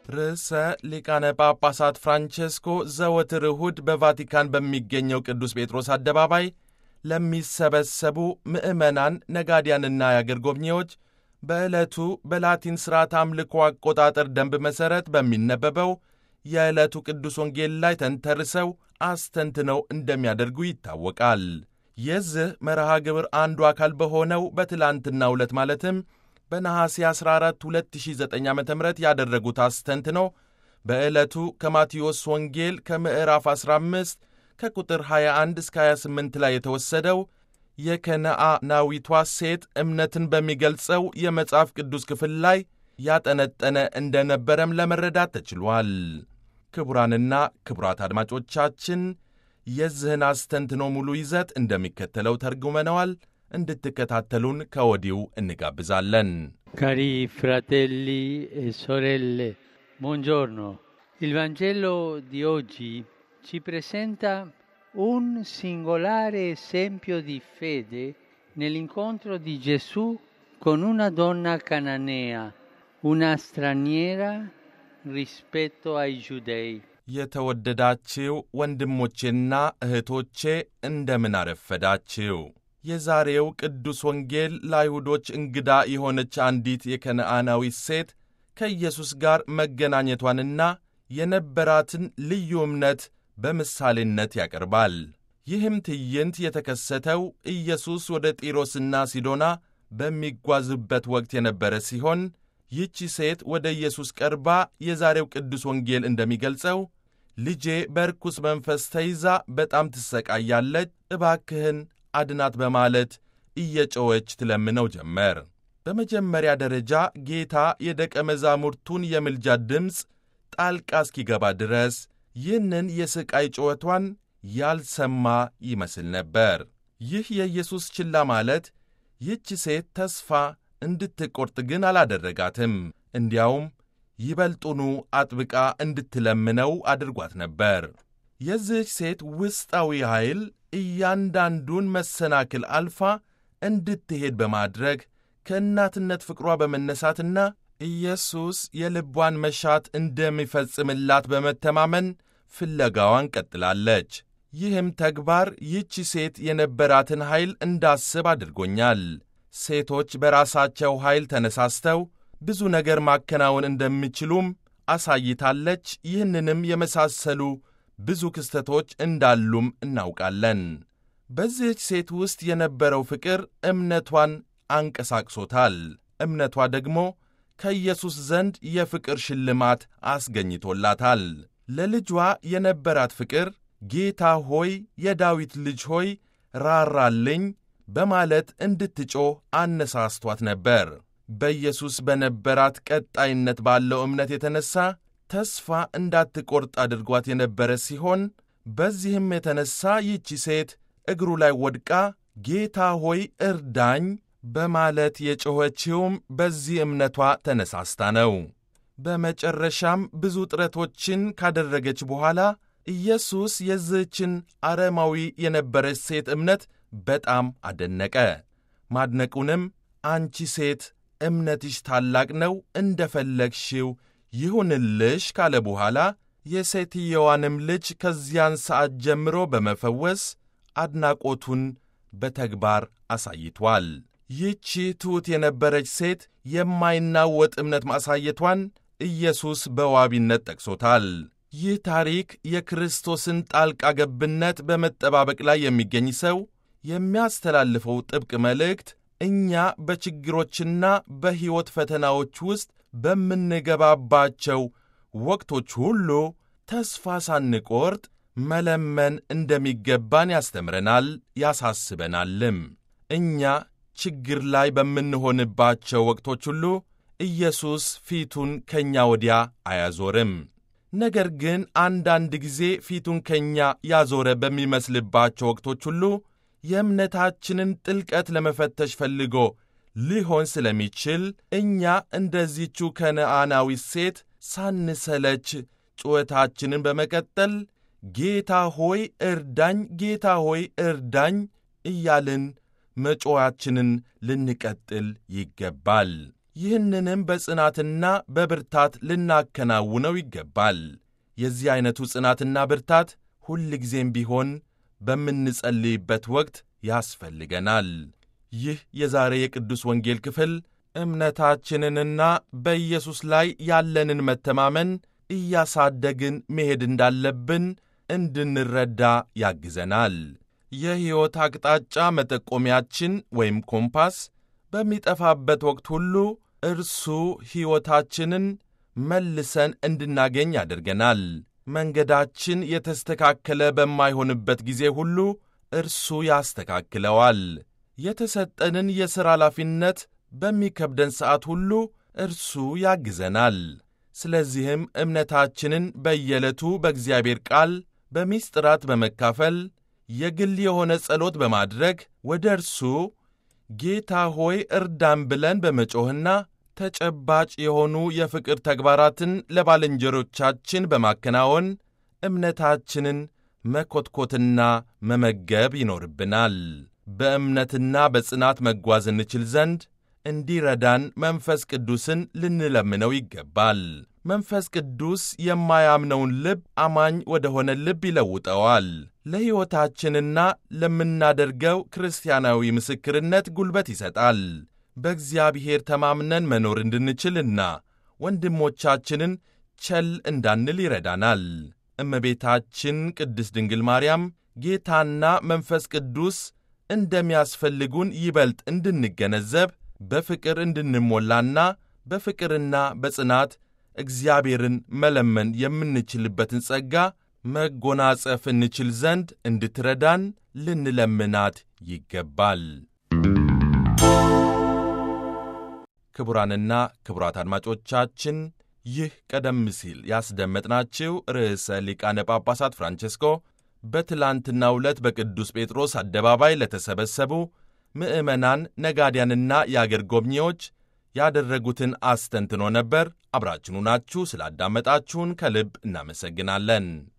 ርዕሰ ሊቃነ ጳጳሳት ፍራንቼስኮ ዘወትር እሁድ በቫቲካን በሚገኘው ቅዱስ ጴጥሮስ አደባባይ ለሚሰበሰቡ ምዕመናን፣ ነጋዲያንና የአገር ጎብኚዎች በዕለቱ በላቲን ሥርዓት አምልኮ አቆጣጠር ደንብ መሠረት በሚነበበው የዕለቱ ቅዱስ ወንጌል ላይ ተንተርሰው አስተንትነው እንደሚያደርጉ ይታወቃል። የዚህ መርሃ ግብር አንዱ አካል በሆነው በትላንትናው ዕለት ማለትም በነሐሴ 14 2009 ዓ ም ያደረጉት አስተንትኖ በዕለቱ ከማቴዎስ ወንጌል ከምዕራፍ 15 ከቁጥር 21 እስከ 28 ላይ የተወሰደው የከነዓናዊቷ ሴት እምነትን በሚገልጸው የመጽሐፍ ቅዱስ ክፍል ላይ ያጠነጠነ እንደነበረም ለመረዳት ተችሏል። ክቡራንና ክቡራት አድማጮቻችን የዚህን አስተንትኖ ሙሉ ይዘት እንደሚከተለው ተርጉመነዋል። እንድትከታተሉን ከወዲሁ እንጋብዛለን። ካሪ ፍራቴሊ e sorelle, buongiorno. Il Vangelo di oggi ci presenta un singolare esempio di fede nell'incontro di Gesù con una donna cananea, una straniera rispetto ai giudei. የተወደዳችው ወንድሞቼና እህቶቼ እንደምን አረፈዳችው። የዛሬው ቅዱስ ወንጌል ለአይሁዶች እንግዳ የሆነች አንዲት የከነዓናዊት ሴት ከኢየሱስ ጋር መገናኘቷንና የነበራትን ልዩ እምነት በምሳሌነት ያቀርባል። ይህም ትዕይንት የተከሰተው ኢየሱስ ወደ ጢሮስና ሲዶና በሚጓዝበት ወቅት የነበረ ሲሆን ይህቺ ሴት ወደ ኢየሱስ ቀርባ የዛሬው ቅዱስ ወንጌል እንደሚገልጸው ልጄ በርኩስ መንፈስ ተይዛ በጣም ትሰቃያለች፣ እባክህን አድናት በማለት እየጮኸች ትለምነው ጀመር። በመጀመሪያ ደረጃ ጌታ የደቀ መዛሙርቱን የምልጃ ድምፅ ጣልቃ እስኪገባ ድረስ ይህንን የሥቃይ ጩኸቷን ያልሰማ ይመስል ነበር። ይህ የኢየሱስ ችላ ማለት ይህች ሴት ተስፋ እንድትቈርጥ ግን አላደረጋትም። እንዲያውም ይበልጡኑ አጥብቃ እንድትለምነው አድርጓት ነበር። የዚህች ሴት ውስጣዊ ኃይል እያንዳንዱን መሰናክል አልፋ እንድትሄድ በማድረግ ከእናትነት ፍቅሯ በመነሳትና ኢየሱስ የልቧን መሻት እንደሚፈጽምላት በመተማመን ፍለጋዋን ቀጥላለች። ይህም ተግባር ይህቺ ሴት የነበራትን ኃይል እንዳስብ አድርጎኛል። ሴቶች በራሳቸው ኃይል ተነሳስተው ብዙ ነገር ማከናወን እንደሚችሉም አሳይታለች። ይህንንም የመሳሰሉ ብዙ ክስተቶች እንዳሉም እናውቃለን። በዚህች ሴት ውስጥ የነበረው ፍቅር እምነቷን አንቀሳቅሶታል። እምነቷ ደግሞ ከኢየሱስ ዘንድ የፍቅር ሽልማት አስገኝቶላታል። ለልጇ የነበራት ፍቅር ጌታ ሆይ፣ የዳዊት ልጅ ሆይ ራራልኝ በማለት እንድትጮህ አነሳስቷት ነበር። በኢየሱስ በነበራት ቀጣይነት ባለው እምነት የተነሣ ተስፋ እንዳትቈርጥ አድርጓት የነበረ ሲሆን በዚህም የተነሣ ይህቺ ሴት እግሩ ላይ ወድቃ ጌታ ሆይ እርዳኝ በማለት የጮኸችውም በዚህ እምነቷ ተነሳስታ ነው። በመጨረሻም ብዙ ጥረቶችን ካደረገች በኋላ ኢየሱስ የዚህችን አረማዊ የነበረች ሴት እምነት በጣም አደነቀ። ማድነቁንም አንቺ ሴት እምነትሽ ታላቅ ነው፣ እንደ ፈለግሽው ይሁንልሽ ካለ በኋላ የሴትየዋንም ልጅ ከዚያን ሰዓት ጀምሮ በመፈወስ አድናቆቱን በተግባር አሳይቷል። ይህቺ ትሑት የነበረች ሴት የማይናወጥ እምነት ማሳየቷን ኢየሱስ በዋቢነት ጠቅሶታል። ይህ ታሪክ የክርስቶስን ጣልቃ ገብነት በመጠባበቅ ላይ የሚገኝ ሰው የሚያስተላልፈው ጥብቅ መልእክት እኛ በችግሮችና በሕይወት ፈተናዎች ውስጥ በምንገባባቸው ወቅቶች ሁሉ ተስፋ ሳንቆርጥ መለመን እንደሚገባን ያስተምረናል፣ ያሳስበናልም። እኛ ችግር ላይ በምንሆንባቸው ወቅቶች ሁሉ ኢየሱስ ፊቱን ከእኛ ወዲያ አያዞርም። ነገር ግን አንዳንድ ጊዜ ፊቱን ከእኛ ያዞረ በሚመስልባቸው ወቅቶች ሁሉ የእምነታችንን ጥልቀት ለመፈተሽ ፈልጎ ሊሆን ስለሚችል እኛ እንደዚቹ ከነዓናዊት ሴት ሳንሰለች ጩኸታችንን በመቀጠል ጌታ ሆይ እርዳኝ፣ ጌታ ሆይ እርዳኝ እያልን መጮኻችንን ልንቀጥል ይገባል። ይህንንም በጽናትና በብርታት ልናከናውነው ይገባል። የዚህ ዐይነቱ ጽናትና ብርታት ሁልጊዜም ቢሆን በምንጸልይበት ወቅት ያስፈልገናል። ይህ የዛሬ የቅዱስ ወንጌል ክፍል እምነታችንንና በኢየሱስ ላይ ያለንን መተማመን እያሳደግን መሄድ እንዳለብን እንድንረዳ ያግዘናል። የሕይወት አቅጣጫ መጠቆሚያችን ወይም ኮምፓስ በሚጠፋበት ወቅት ሁሉ እርሱ ሕይወታችንን መልሰን እንድናገኝ ያደርገናል። መንገዳችን የተስተካከለ በማይሆንበት ጊዜ ሁሉ እርሱ ያስተካክለዋል። የተሰጠንን የሥራ ኃላፊነት በሚከብደን ሰዓት ሁሉ እርሱ ያግዘናል። ስለዚህም እምነታችንን በየዕለቱ በእግዚአብሔር ቃል በሚስጥራት በመካፈል የግል የሆነ ጸሎት በማድረግ ወደ እርሱ ጌታ ሆይ እርዳን ብለን በመጮኽና ተጨባጭ የሆኑ የፍቅር ተግባራትን ለባልንጀሮቻችን በማከናወን እምነታችንን መኮትኮትና መመገብ ይኖርብናል። በእምነትና በጽናት መጓዝ እንችል ዘንድ እንዲረዳን መንፈስ ቅዱስን ልንለምነው ይገባል። መንፈስ ቅዱስ የማያምነውን ልብ አማኝ ወደ ሆነ ልብ ይለውጠዋል። ለሕይወታችንና ለምናደርገው ክርስቲያናዊ ምስክርነት ጉልበት ይሰጣል። በእግዚአብሔር ተማምነን መኖር እንድንችልና ወንድሞቻችንን ቸል እንዳንል ይረዳናል። እመቤታችን ቅድስት ድንግል ማርያም ጌታና መንፈስ ቅዱስ እንደሚያስፈልጉን ይበልጥ እንድንገነዘብ በፍቅር እንድንሞላና በፍቅርና በጽናት እግዚአብሔርን መለመን የምንችልበትን ጸጋ መጎናጸፍ እንችል ዘንድ እንድትረዳን ልንለምናት ይገባል። ክቡራንና ክቡራት አድማጮቻችን ይህ ቀደም ሲል ያስደመጥናችሁ ርዕሰ ሊቃነ ጳጳሳት ፍራንቼስኮ በትላንትናው ዕለት በቅዱስ ጴጥሮስ አደባባይ ለተሰበሰቡ ምዕመናን፣ ነጋዲያንና የአገር ጎብኚዎች ያደረጉትን አስተንትኖ ነበር። አብራችኑ ናችሁ ስላዳመጣችሁን ከልብ እናመሰግናለን።